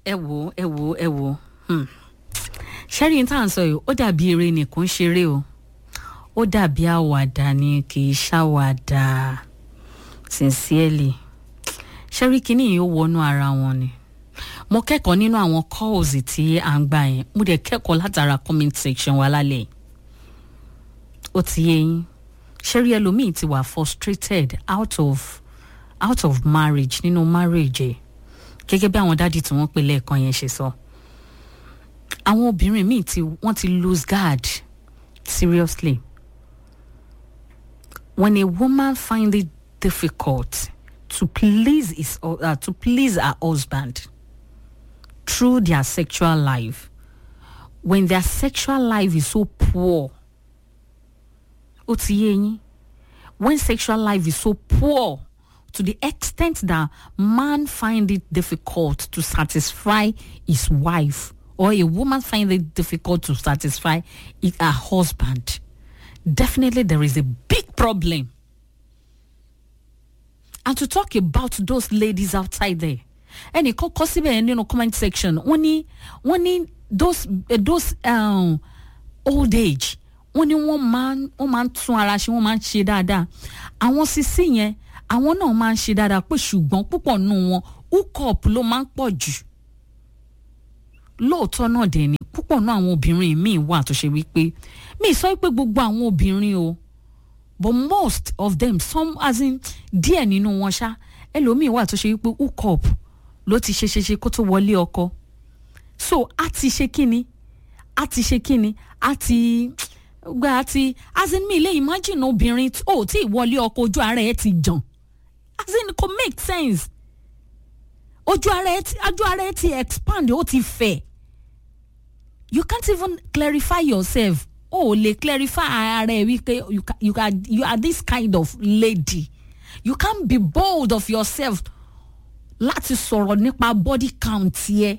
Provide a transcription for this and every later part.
ẹ wò ẹ wò ẹ wò ṣẹ́rí tá à ń sọ yìí ó dàbí eré nìkan ṣeré o ó dàbí àwàdà ni kì í ṣàwàdà sincerely ṣẹ́rí kínní yìí ó wọnú ara wọn ni mo kẹ́kọ̀ọ́ nínú àwọn calls tí à ń gbà yẹn mo dẹ̀ kẹ́kọ̀ọ́ látara comment section wa lálẹ́ ó ti yé yín ṣẹ́rí ẹlòmíì ti wà frustrated out of out of marriage nínú marriage ẹ̀ gẹ́gẹ́ bí àwọn dádì tí wọ́n pè lẹ́ẹ̀kan yẹn ṣe sọ àwọn obìnrin míì tí wọ́n ti lose guard seriously when a woman find it difficult to please his uh, to please her husband through their sexual life when their sexual life is so poor ó ti yé yín when sexual life is so poor to the extent that man find it difficult to satisfy his wife or a woman find it difficult to satisfy it, her husband definitely there is a big problem and to talk about those ladies outside there ẹnì kan kọ síbẹ̀ yẹn nínú comment section wọ́n ní wọ́n ní those uh, those um, old age wọ́n ní wọ́n máa wọ́n máa ń tún ara ṣe wọ́n máa ń ṣe dáadáa àwọn sisi yẹn àwọn náà máa ń ṣe dáadáa pé ṣùgbọ́n púpọ̀ nù wọn hookup ló máa ń pọ̀ jù lóòótọ́ náà dẹ̀ ni púpọ̀ náà àwọn obìnrin míì wà tó ṣe wípé mi sọ pé gbogbo àwọn obìnrin o but most of them some as in díẹ̀ nínú wọn ṣá ẹlòmíì wà tó ṣe wípé hookup ló ti ṣe ṣe ṣe kó tó wọlé ọkọ so a ti ṣe kíni a ti ṣe kíni a ti gba àti as in mi lè imagine obìnrin ò tí ì wọlé ọkọ ojú ara ẹ ti jàn as in kò make sense ojú ara ẹ ti ojú ara ẹ ti expand ó ti fẹ̀ you can't even clarify yourself o ò lè clarify ara ẹ wípé you, ca- you, are, you are this kind of lady you can't be bold of yourself láti sọ̀rọ̀ nípa body count yẹ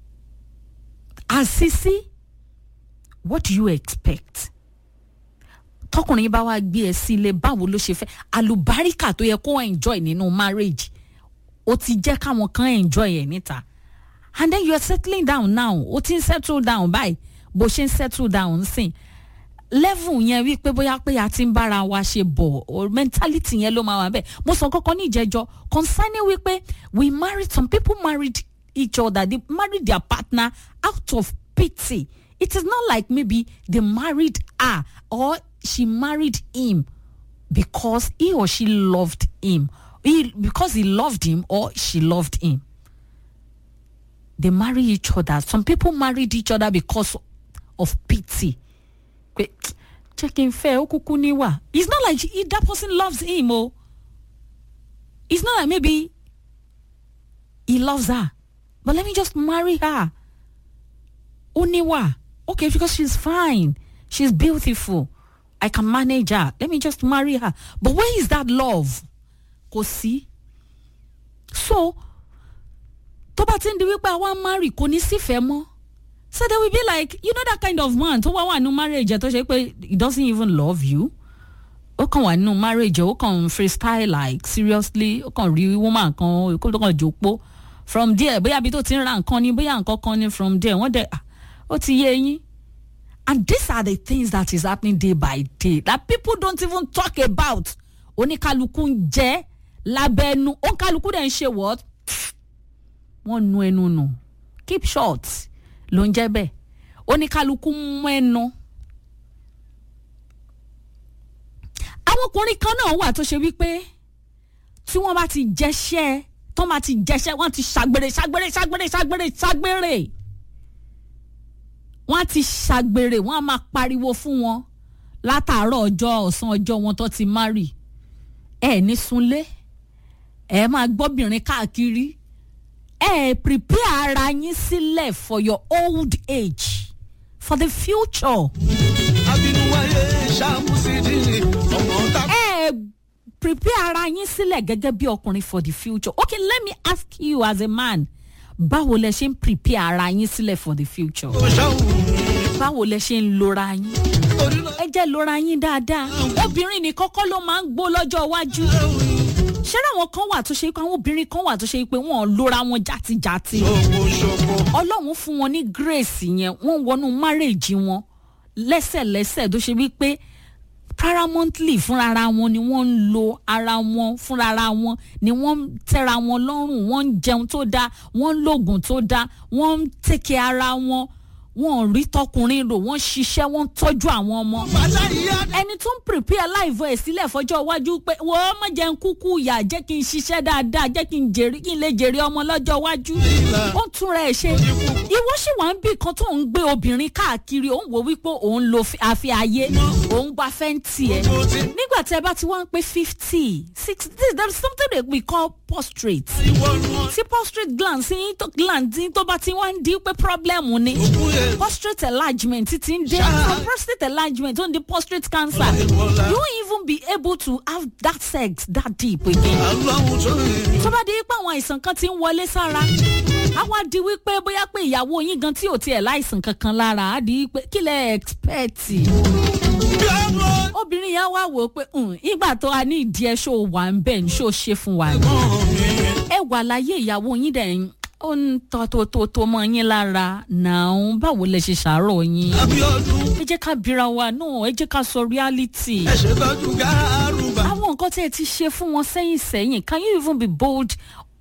àṣìṣí what do you expect tọkùnrin bá wá gbé ẹ sílé báwo ló ṣe fẹ́ àlùbáríkà tó yẹ kó enjoy nínú marriage ó ti jẹ́ káwọn kan enjoy ẹ̀ níta and then you are settling down now ó ti ń settle down báyìí bó ṣe ń settle down sìn level yẹn wípé bóyá pé a ti ń bára wa ṣe bọ̀ or mentality yẹn ló máa wà bẹ́ẹ̀ mo sọ kọ́kọ́ ní ìjẹ́jọ́ concerning wípé we married some people married each other they married their partner out of pity it is not like maybe they married her or she married him because he or she loved him he, because he loved him or she loved him they marry each other some people married each other because of pity pé jẹ́ kí n fẹ́ ó kúkú níwà it's not like he, that person loves him o it's not like maybe he loves her but let me just marry her ó níwà okay because she's fine she's beautiful I can manage her let me just marry her but where is that love kò sí so tó bá ti ń di wípé àwa marry kò ní sífẹ̀ẹ́ mọ́ so they will be like you know that kind of man tó wá wà nínú marriage ẹ tó ṣe pé he doesn't even love you ó kàn wà nínú marriage ẹ ó kàn freestyle like seriously ó kàn rí woman kan kó tó kàn jòpó from there bóyá ibi tó ti ń ra nǹkan ni bóyá nǹkan kan ni from there wọ́n dẹ̀ ah, ó ti yé yín and these are the things that is happening day by day that people don't even talk about oníkálukú ń jẹ́ lábẹ́nu oníkálukú dẹ̀ ń ṣe what wọ́n nu ẹnu nù keep short ló ń jẹ́ bẹ́ẹ̀ oníkálukú mú ẹnu. àwọn ọkùnrin kan náà wà tó ṣe wípé tí wọ́n bá ti jẹ́ṣẹ́ tó bá ti jẹ́ṣẹ́ wọ́n ti ṣàgbèrè ṣàgbèrè ṣàgbèrè ṣàgbèrè ṣàgbèrè wọ́n á ti ṣàgbèrè wọ́n á máa pariwo fún wọn látàárọ̀ ọjọ́ ọ̀sán ọjọ́ wọn tó ti márì ẹ ní sunlé ẹ máa gbọ́bìnrin káàkiri ẹ prepare ara yín sílẹ̀ for your old age for the future. abinuwaye ṣàmùsídìí ọmọ ta. ẹ prepare ara yín sílẹ̀ gẹ́gẹ́ bí ọkùnrin for the future. okay let me ask you as a man báwo lẹ ṣe ń prepare ara yín sílẹ̀ for the future. tó ṣàwùn báwo lẹ ṣe ń lora yín. torí náà ẹ jẹ́ lora yín dáadáa. obìnrin nìkan kọ́ ló máa ń gbó lọ́jọ́ iwájú. ṣé àwọn kan wà tó ṣe pé àwọn obìnrin kan wà tó ṣe pé wọ́n lóra wọn játijàti ṣòwò ṣòwò. ọlọ́run fún wọn ní grace yẹn wọ́n wọnú marriage wọn lẹ́sẹ̀lẹ́sẹ̀ tó ṣe wípé paramountly fúnra wọn ni wọ́n ń lo ara wọn fúnra wọn ni wọ́n ń tẹ́ra wọn lọ́rùn wọ́n ń jẹun tó dáa wọ́n ń lògùn tó dáa wọ́n ń tẹ̀kẹ́ ara wọn wọ́n ò rí tọkùnrin rò wọ́n ń ṣiṣẹ́ wọ́n ń tọ́jú àwọn ọmọ bàtà ìyá ẹni tó ń prepare live ẹ̀ sílẹ̀ fọjọ́ iwájú pé wọ́n má jẹ́ ń kúkú ìyà jẹ́ kí n ṣiṣẹ́ dáadáa jẹ́ kí n jèrè kí n lè jèrè ọmọ lọ́jọ́ iwájú ó ń túnra ẹ̀ ṣe ìwọ sì wá ń bì kan tó ń gbé obìnrin káàkiri òun wò wípé òun lo fi- àfi ayé òun gba fẹ́ǹtì ẹ̀ mo ti nígbà tí ẹ bá ti wá ń pé fifty sixty there is something that we call prostrate ìwọ nu tí prostrate gland sí tó gland tí tó bá ti wá ń di pé problem ni òkú yẹn. prostate enlargement ti ti ń dé Ṣá. from prostate enlargement ó ń di prostate cancer Ìwọlá. you won't even be able to have that sex that deep again. Ọlọ́run tó yẹ. tó bá di pé àwọn àìsàn kan ti ń wọlé sára á wá di wípé bóyá pé ìyàwó yín gan tí ò tiẹ̀ láìsàn kankan lára á di pé kí lẹ expect Bí ọmọ obìnrin yẹn wá wò ó pé "Hmm, ìgbà tó a ní ìdí ẹ ṣó wà ń bẹ̀ ní ṣó ṣe fún wa ni ẹ̀gbọ́n mi. ẹ wà láyé ìyàwó yín dẹ̀ ń ó ń tọ́ tó tó tó mọ́ yín lára náà báwo lẹ ṣe ṣàárọ̀ yín Abíọ́dún ẹ jẹ́ ká bira wa náà ẹ jẹ́ ká sọ reality. ẹ ṣètọ́jú gárùbà. àwọn nǹkan tẹ́ ẹ ti ṣe fún wọn sẹ́yìn sẹ́yìn can you even be bold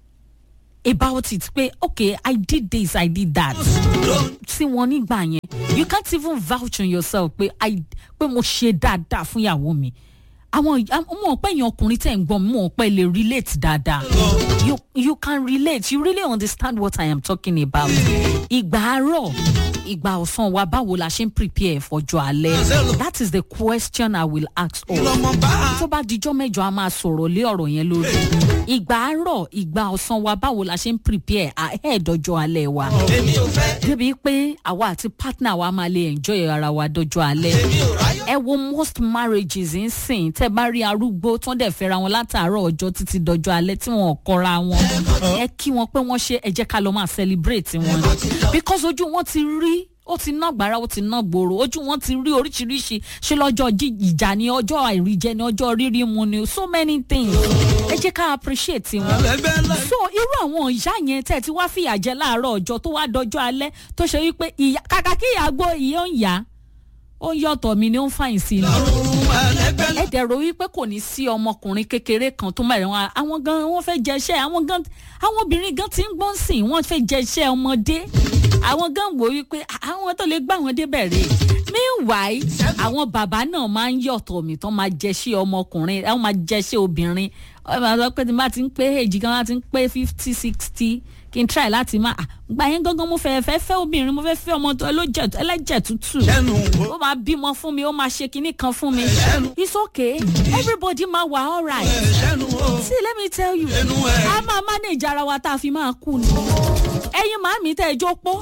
about it pé okay i did this i did that sí wọn nígbà yẹn you can't even vouch on yourself pé i pé mo ṣe dáadáa fún ìyàwó mi àwọn ọmọ ọpẹ yẹn ọkùnrin tẹ̀ ń gbọ́n mi mọ̀ ọpẹ lè relate dáadáa you you can relate you really understand what i am talking about ìgbà àárọ̀ ìgbà ọ̀sán wa báwo la ṣe ń prepare fọjọ́ alẹ́ that is the question i will ask all Lọ́mọ bá tó bá dijọ́ mẹ́jọ a máa sọ̀rọ̀ lé ọ̀rọ̀ yẹn lórí ìgbà àárọ̀ ìgbà ọ̀sán wa báwo la ṣe ń prepare ahead ọjọ́ alẹ́ wa èmi ò fẹ́. débi pé àwa àti partner wa máa lè enjoy ara wa dọjọ́ alẹ́ Èmi ò ráyọ̀. ẹ wo most marriages ń sìn tẹ bá rí arúgbó tó ń dẹ̀ fẹ́ra wọn látàárọ̀ ọjọ́ títí dọjọ́ alẹ́ tí wọn ò kọra wọn ẹ kí wọn pé wọ́n ṣe ẹ jẹ́ ká lọ máa celebrate wọn ni because ojú wọn ti rí ó ti ná gbàrà ó ti ná gbòòrò ojú wọn ti rí oríṣiríṣi ṣé lọ́jọ́ jí- ìjà ni ọjọ́ àìríjẹ ni ọjọ́ rírí mu ni so many things ẹ jẹ́ ká appreciate wọn Ẹgbẹ́ ńlá. so irú àwọn ìyá yẹn tẹ́ ẹ ti wá fìyà jẹ láàárọ̀ ọjọ́ tó wá dọjọ́ alẹ́ tó ṣe wípé ìyá kàkà kí ìyá gbó ìyá ń yá ó ń yọ̀tọ̀ mi ni ó ń fàyìn sí i ni Ọ̀run ẹlẹ́gbẹ́ ńlá. ẹ dẹ̀rọ wípé kò ní sí ọmọkùnrin kékeré kan tó mẹ́rin wọn àwọn gan wọ́n fẹ́ jẹṣẹ́ àwọn gan àwọn obìnrin gan ti ń gbọ́n sìn wọ́n fẹ́ jẹṣẹ́ ọmọdé àwọn gan wò wípé àwọn tó lè gbà wọ́n débẹ̀ rè meanwhile àwọn bàbá náà máa ń yọ̀tọ̀ mi tán máa jẹṣẹ́ ọmọkùnrin àwọn máa jẹṣẹ́ obìnrin wọ́n máa sọ pé tí n bá ti ń pé èjì kan láti ń pé fifty sixty kí n try láti máa ah, gbà yẹn gangan mo fẹ́ fẹ́ fẹ́ obìnrin mo fẹ́ fẹ́ ọmọ tó ẹlẹ́jẹ̀ ẹlẹ́jẹ̀ tútù Ṣẹ́nu wo. ó máa bímọ fún mi ó máa ṣe kinní kan fún mi Ṣẹ́nu. it's okay everybody máa wà alright Ṣẹ́nu wo. see let me tell you Ẹnu ẹ̀. a máa manage ara wa tá a fi máa kú ni ẹyin màámi tẹ́ ẹ jó pọ́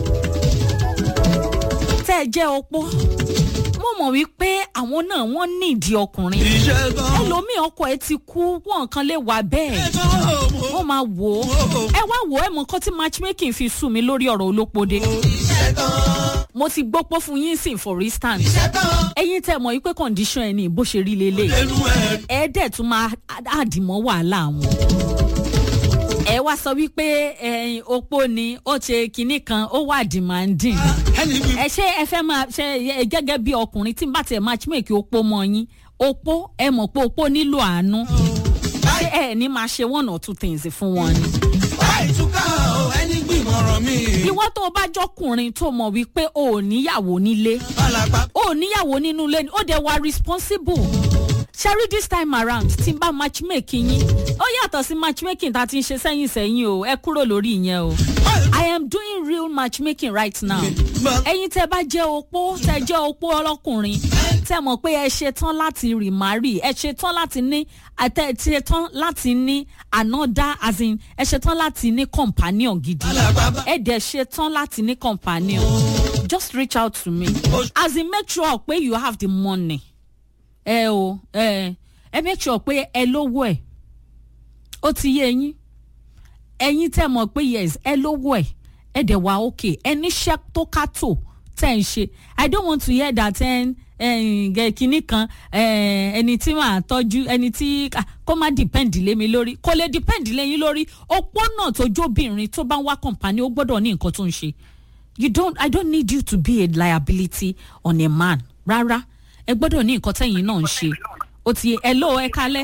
tẹ́ ẹ jẹ́ opó mo mọ̀ wípé àwọn náà wọ́n ní ìdí ọkùnrin Iṣẹ́ gan. ẹlòmíì ọkọ ẹ ti kú wọn kan lè wà bẹ́ẹ̀ Ẹ̀gbọ́n mo. wọ́n máa wò ó ẹ wá wò ó ẹ mọ nǹkan tí matchmaking fi sùn mí lórí ọ̀rọ̀ olópode Iṣẹ́ gan. mo ti gbópó fún yín sìn for instance Iṣẹ́ gan. ẹyin tẹ mọ̀ wípé condition ẹ ní bó ṣe rí lélẹ̀ Ẹnu ẹ̀. ẹ dẹ̀ tún máa àdìmọ́ wàhálà wọn. ẹ wá sọ wípé ẹyin opó ni ó ṣe kinní kan ó wà demanding Ẹni bí ẹ ṣe ẹ fẹ́ máa ṣe ẹ gẹ́gẹ́ bí ọkùnrin tí n bá tiẹ̀ matchmake opó mọ́ yín opó ẹ mọ̀ pé opó nílò àánú ṣé ẹ ní máa ṣe one or two things fún wọn ni. báyìí túká o ẹni gbìmọ̀ràn mi. ìwọ tó o bá jọkùnrin tó mọ̀ wípé o ò níyàwó nílé Alàgbà o ò níyàwó nínú ilé ni ó dẹ̀ wá responsible ṣẹ́rí this time around tí n bá matchmaking yín ó yàtọ̀ sí matchmaking tá a ti ń ṣe sẹ́yìn sẹ́yìn o ẹ kúrò lórí ìyẹn o i am doing real matchmaking right now ẹ̀yin tẹ́ bá jẹ́ opó tẹ́ jẹ́ opó ọlọ́kùnrin tẹ́ mọ̀ pé ẹ ṣe tán láti remarry ẹ ṣe tán láti ní àtẹ ẹ ṣe tán láti ní another as in ẹ ṣe tán láti ní companion gidi Alàgbà. ẹ dẹ̀ ṣe tán láti ní companion just reach out to me as in make sure pé you have the money ẹ o ẹ ẹ make sure pé ẹ lówó ẹ ó ti yé yín ẹyin tẹ mọ̀ pé yes ẹ lówó ẹ ẹ dẹ̀ wá òkè ẹ níṣẹ́ tó ká tó tẹ̀ ń ṣe i don't want to hear that ẹn gẹ̀ kínní kan eh, ẹni tí màá tọ́jú ẹni tí ah, kó má depend lé mi lórí kó lè depend lé yín lórí opó náà tó jóbìnrin tó bá ń wá kọ̀ǹpánì ó gbọ́dọ̀ ní nǹkan tó ń ṣe you don't i don't need you to be a liability on a man rárá ẹ gbọ́dọ̀ ní nǹkan tẹ̀yìn náà ń ṣe ó ti ẹ ló ẹ kalẹ́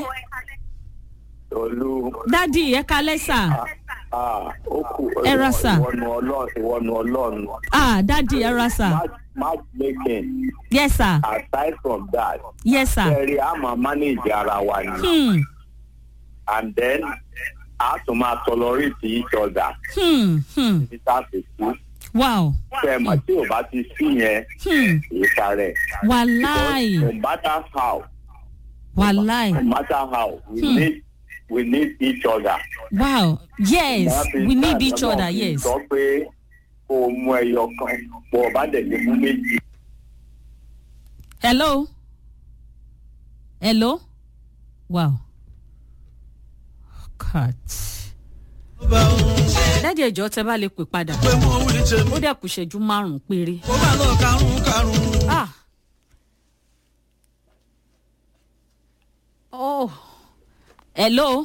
olú dádì ẹ kalẹ́ sà ah ó kù Ẹ ra sà. ìwọnu ọlọ́run ìwọnu ọlọ́run ah dádì ẹ ra sà match matchmaking yes sir aside from that yes sir kẹrì a máa manage ara wa ni hmm and then a tún máa tolerate each other hmm hmm títí tá a fi kú wow fẹ́ẹ̀mọ̀ tí ò bá ti sí yẹn hmm ìka rẹ̀ wàláì no matter how wàláì no matter how we Hmm. need we need each other. wow yes we need each other Ọlọ́run yes sọ pé kó o mú ẹyọ kan bó o bá dẹ̀ lè mú méjì. hello hello wow cut bá òun dádì ẹjọ tẹ bá lè pè padà pé mo wí tèmi. ó dẹ̀ kù ṣẹ́jú márùn-ún péré ó bá lọ karùn-ún karùn-ún. ah oh hello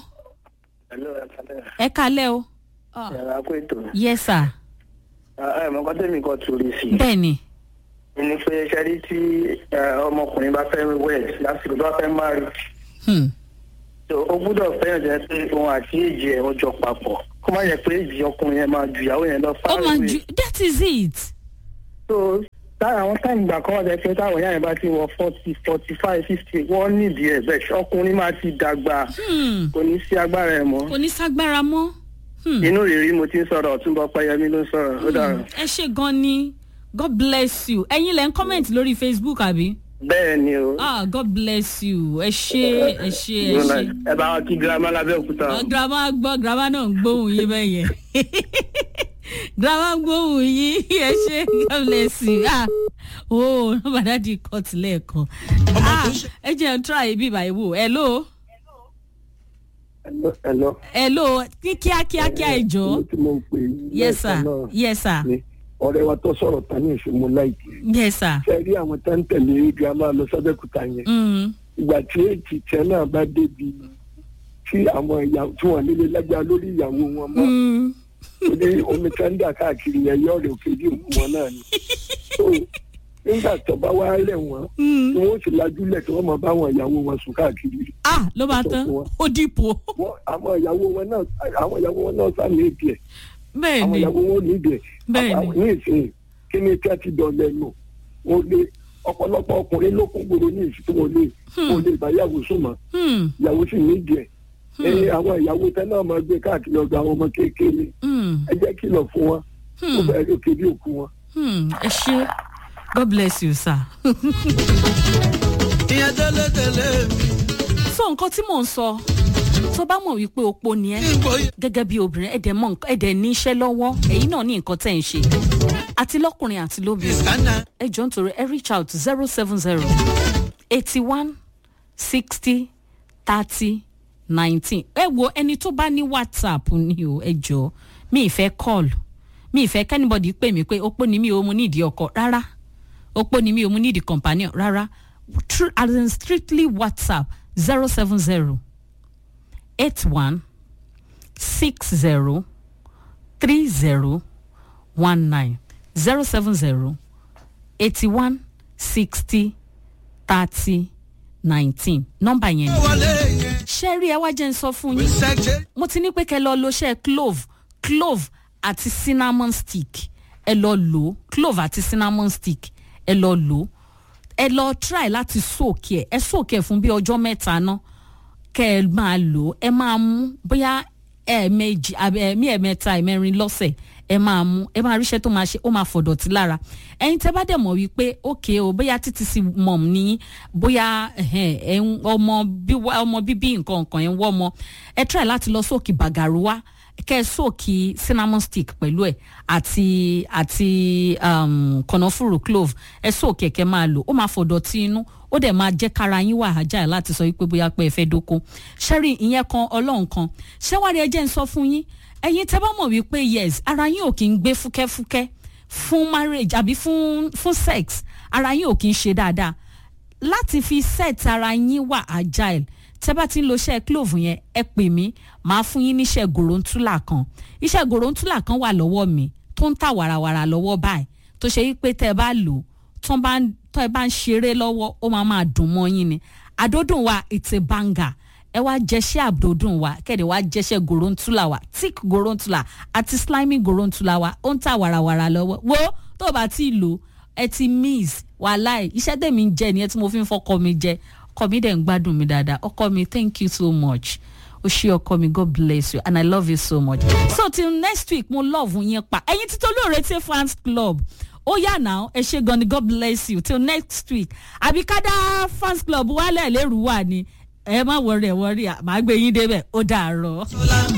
ẹ kalẹ́ o ah yàrá pé tó yes sir ẹ mọ kọ́tẹ́ mi kọ́ torí sí i bẹ́ẹ̀ ni ní pé ṣẹ́rí tí ẹ, ọmọkùnrin bá fẹ́ wed lásìkò tó bá fẹ́ marry hmm. tó ó gbúdọ̀ fẹ́yàn jẹ́ pé òun àti èjì ẹ̀ wọ́n jọ papọ̀ kó má yẹ pé èjì ọkùnrin yẹn máa ju ìyàwó yẹn lọ ó fáwọn máa ju that is it tó táwọn àwọn táìmù ìgbà kan wọ́n jẹ́ pé táwọn ìyá yẹn bá ti wọ forty forty five fifty wọ́n nídìí ẹ̀ bẹ́ẹ̀ ọkùnrin máa ti dàgbà hmm. kò ní sí agbára ẹ̀ mọ́ kò ní ságbára mọ́ hmm. inú rírí mo ti ń sọ̀rọ̀ ọ̀túnbọ̀ pẹ́yẹmí ló ń sọ̀rọ̀ ó dàrú. ẹ ṣe gan ni god bless you ẹ̀yin lẹ ń comment lórí facebook àbí bẹ́ẹ̀ ni o. ah god bless you ẹ ṣe ẹ ṣe ẹ ṣe. ẹ bá wa kí girama lábẹ́òkúta. Ọ, girama gbọ́ girama náà ń gbóhùn yín bẹ́ẹ̀ yẹn girama ń gbóhùn yín ẹ ṣe god bless you ah oh nọ́mbà dáàdi cut lẹ́ẹ̀kan ah ẹ jẹ́ n try ibi ìbàyẹ̀ wò hello Hello. hello ní kíákíá kíá ẹ jọ Mo ti mọ̀ pé yes sir yes sir ni ọ̀rẹ́ wa tó sọ̀rọ̀ ta ní ìṣòmo láìpẹ́. yes sir Ṣé rí àwọn tó ń tẹ̀lé girama lọ sọ́dẹ̀kúta yẹn? mm. Ìgbà tí èjì tiẹ̀ náà bá débi tí àwọn ìyàwó tí wọ́n nílé lágbára lórí ìyàwó wọn mọ́. Mm. Ó ní omi tí ń dà káàkiri yẹn yọ̀ rẹ̀ òkè bí òkú wọn náà ni. So nígbà tó bá wá rẹ̀ wọ́n, Mm. tí wọ́n sì lajúlẹ̀ tí wọ́n máa bá àwọn ìyàwó wọn sùn káàkiri. ah ló bá tán ó dìpọ̀ Wọ́n àwọn ìyàwó wọn náà àwọn ìyàwó wọn náà sá ní ìdí ẹ̀. bẹ́ẹ̀ àwọn ni ìyàwó wọn ò ní ìdí ẹ̀. Bẹ́ẹ̀ ni. Àwọn ní ìsìn kí ni tí a ti dọ̀lẹ́ lò wọ́n lé ọ̀pọ̀lọpọ̀ ọkùnrin ló kún gbòòrò ní ìsìn tí wọ́n lè wọ́n lè bá ìyàwó sùn mọ́ Hmm, ìyàwó sì ní ìdí ẹ̀. ẹ̀yin àwọn ìyàwó tẹ náà máa gbé káàkiri ọ̀dọ̀ àwọn ọmọ kéékèèrè hmm, ẹ jẹ́ kìlọ̀ fún wọn ó bẹ̀rẹ̀ lókè bí òkú wọn. hmm. ẹ ṣe god bless you sir. ìyẹn tẹ́lẹ̀ tẹ́lẹ̀ mi. so nǹkan tí mò ń sọ tó bá mọ̀ wípé opó ni ẹ́ ìgbòye. gẹ́gẹ́ bí obìnrin ẹ̀dẹ̀ mọ̀ nǹkan- ẹ̀dẹ̀ ní iṣẹ́ lọ́wọ́ ẹ̀yin náà ní nǹkan tẹ̀ ń ṣe àti lọ́kùnrin àti lóbìnrin ìsánná. ẹ jọ nítorí ẹ reach out zero seven zero eighty one sixty thirty nineteen ẹ wo ẹni tó bá ní whatsapp ni o ẹ jọ mi ì fẹ́ call mi ì fẹ́ kẹ́nìbọ̀dì pè mí pé opó ni mi ò mú nídìí ọkọ rárá opó ni mi ò mú nídìí companion rárá Tru- as in strictly whatsapp zero seven zero eight one six zero three zero one nine zero seven zero eighty one sixty thirty nineteen nọ́mbà yẹn ni. wọlé yẹn. ṣẹ́rí ẹ wá jẹ́ ń sọ fún yín ṣẹ́jẹ́. mo ti ní pé kẹ́ lọ lo ṣẹ́ clove clove àti cinnamon stick ẹ lọ lò ó clove àti cinnamon stick ẹ lọ lò ó ẹ lọ try láti soak ẹ ẹ soak ẹ fún bí ọjọ́ mẹ́ta náà kẹ́ ẹ máa lò ó ẹ máa mú bóyá ẹ̀ẹ̀mejì àbí ẹ̀ẹ̀mí ẹ̀ẹ̀mẹ́ta ẹ̀ẹ̀mẹ́rin lọ́sẹ̀ ẹ máa mú ẹ máa ríṣẹ́ tó máa ṣe ó máa fọ̀dọ̀tí lára ẹ̀yin tẹ́ bá dẹ̀ mọ̀ wípé ókè o bóyá títí sí mọ̀m ní bóyá ẹ̀hẹ́n, ẹ̀ ń ọmọ bí wá- ọmọ bíbí nǹkan nǹkan ẹ̀ ń wọ́ ọmọ ẹ try láti lọ sóòkì bàgàrú wá kẹ́ ẹ sóòkì cinnamon stick pẹ̀lú ẹ̀ àti àti um, kànáfùrù clove ẹ sóòkì ẹ̀kẹ́ máa lò ó máa fọ̀dọ̀tí inú ó dẹ̀ máa jẹ́ kára yín wà ájà láti sọ wípé bóyá pé ẹ fẹ́ dóko ṣẹ́rí ìyẹn kan ọlọ́run kan ṣẹ́wárí ẹ jẹ́ ń sọ fún yín ẹ̀yin tẹ́ bá mọ̀ wípé yes ara yín ò kí ń gbé fúkẹ́fúkẹ́ fún marriage àbí fún fún sex ara yín ò kí ń ṣe dáadáa láti fi set ara yín wà agile tẹ́ bá ti ń lo iṣẹ́ clove yẹn ẹ pè mí màá fún yín níṣẹ́ gòròǹtúlà kan iṣẹ́ gòròǹtúlà kan wà lọ́wọ́ mi tó ń tà wàràwàrà lọ́wọ́ báyìí tó ṣe wípé tẹ́ ẹ bá lò ó tó bá ń tọ́ ẹ bá ń ṣeré lọ́wọ́ ó máa máa dùn mọ́ yín ni àdódùn wa it's a banger ẹ wá jẹṣẹ́ àdódùn wa kẹ́ẹ̀dẹ̀ wá jẹṣẹ́ gòròǹtúlà wa thick gòròǹtúlà àti slimy gòròǹtúlà wa ó ń tà wàràwàrà lọ́wọ́ wo tó o bá ti lò ẹ ti miss wàhálà iṣẹ́ tèmi ń jẹ nìyẹn tí mo fi ń fọkọ mi jẹ ọkọ mi dẹ̀ ń gbádùn mi dáadáa ọkọ mi thank you so much o ṣe ọkọ mi god bless you and i love you so much so till next week mo love yín pa ẹyin títí olóore tí fans club ó yà náà ẹ ṣe gan ni god bless you till next week àbí kádà fans club wálẹ̀ lérú wà ni ẹ má wọrí ẹ wọrí màá gbé yín débẹ̀ ó dàárọ̀.